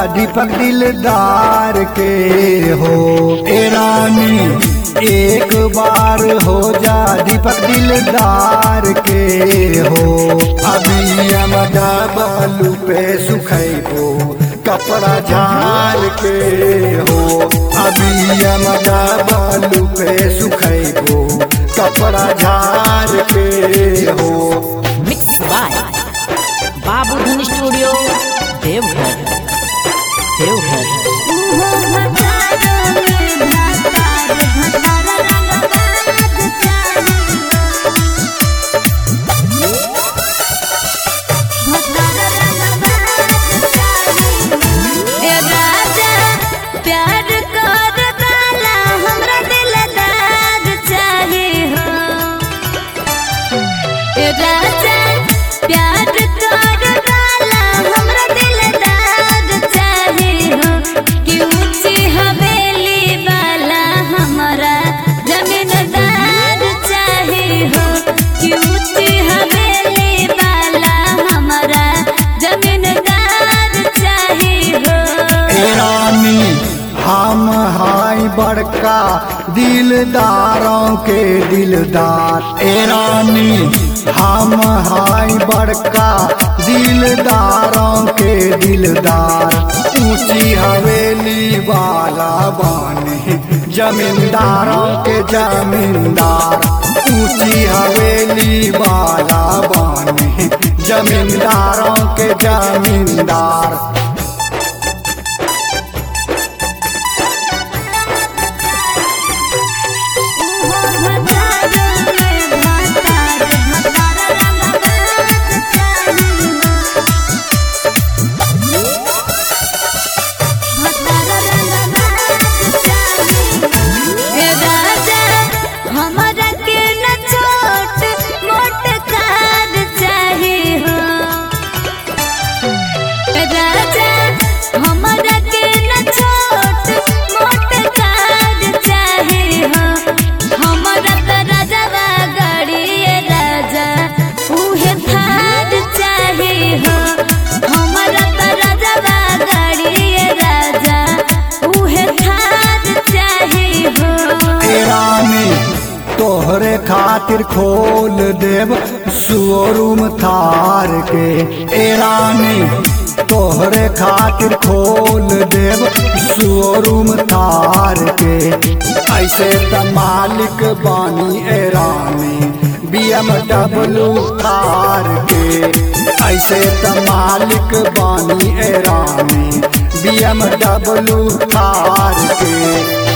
दीपक दिलदार के हो ए रानी एक बार हो जा दीपक दिलदार के हो अभी अमदा बालू पे सुखैबो कपड़ा झाड़ के हो अभी अमदा बालू पे सुखैबो कपड़ा झाड़ के हो मिक्स बाय बाबू धन स्टूडियो देवघर देवघर प्यार कर काला हमरा दिलदार चाहे हो ए राजा प्यार कर काला हमरा दिलदार चाहे हो कि ऊंची हवेली वाला हमरा जमीनदार चाहे हो कि ऊंची हवेली वाला हमरा जमीनदार चाहे हो ए रानी हम हाय बड़का दिलदारों के दिलदार ए रानी हम हाय बड़का दिलदारों के दिलदार ऊंची हवेली वाला बानी जमींदारों के जमींदार ऊंची हवेली वाला बानी जमींदारों के जमींदार हमरा के न छोट मोट कार चाहे हो राजा हमरा के न छोट मोट कार चाहे हो हमरा त राजवा गाड़ी राजा उहे थार चाहे हो हमरा त राजवा गाड़ी राजा उहे थार चाहे हो ए रानी तोहरे खातिर खोल देव शोरूम थार के ए रानी तोहरे खातिर खोल देव शोरूम थार के ऐसे त मालिक बानी ए रानी BMW थार के ऐसे त मालिक बानी ए रानी BMW थार के